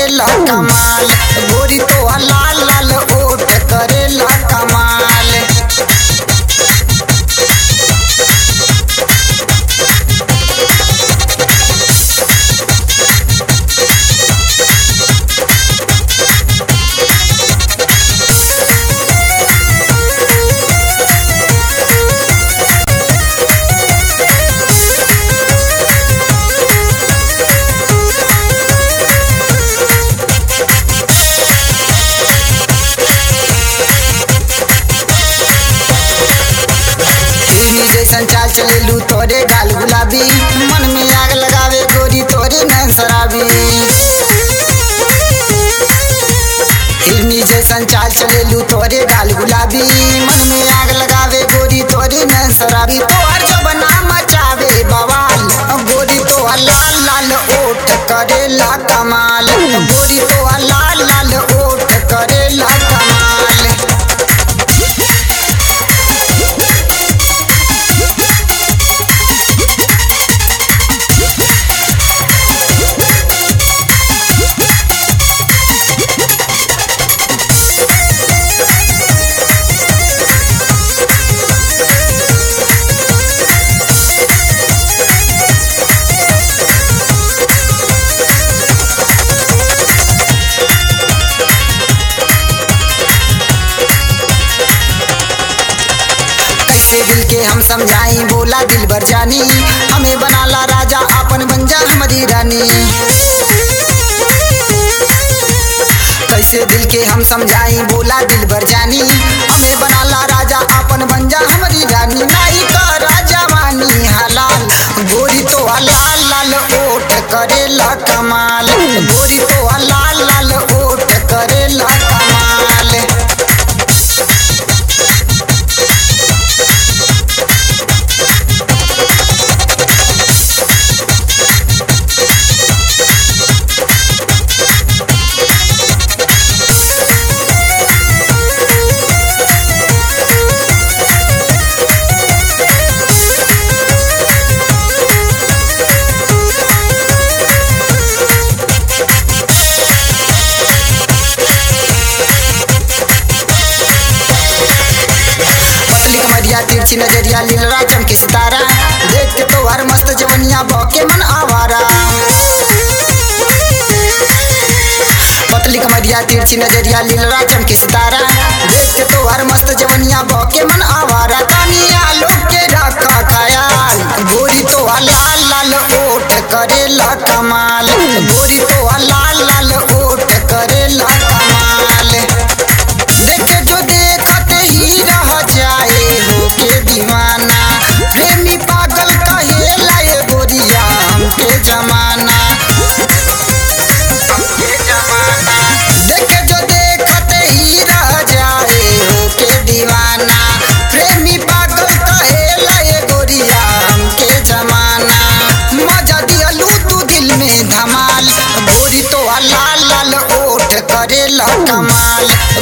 करेला कमाल गोरी तो लाल लाल ओठ करेला कमाल हिरनी जैसन चाल चलेलू तोरे गाल गुलाबी मन में आग लगावे गोरी तोरे नैन शराबी हिरनी जैसन चाल चलेलू तोरे गाल गुलाबी मन में आग लगावे गोरी तोरे नैन शराबी तोहर जो बना मचावे बवाल गोरी तो लाल लाल ओठ करेला कमाल गोरी तो लाल लाल ओठ करेला कमाल कैसे दिल के हम समझाई बोला दिल भर जानी हमें बनाला राजा अपन बन जा हमारी रानी कैसे दिल के हम समझाई बोला दिल भर जानी हमें बनाला राजा अपन बन जा हमारी रानी नाई का राजा वानी हलाल गोरी तो लाल लाल ओठ करेला कमाल गोरी तो लाल लाल ओठ करेला कमाल पतली कमरिया तिरछी नजरिया लीलरा चमके सितारा देख के तो हर मस्त जवनिया भौके मन आवारा पतली कमरिया तिरछी नजरिया लीलरा चमके सितारा देख के तो हर मस्त जवनिया भौके मन आवारा तानिया लोग के ढाका खयाल गोरी तो लाल लाल ओठ करेला कमाल गोरी तो लाल लाल ओठ करेला कमाल देखे जो देखते ही रह जाए हो के दीवाना प्रेमी पागल कहे लाए गोरिया हमके जमाना हमके जमाना देखे जो देखते ही रह जाए हो के दीवाना प्रेमी पागल कहे लाए गोरिया हमके जमाना मजा दियलू तू दिल में धमाल गोरी तो लाल लाल ओठ करेला कमाल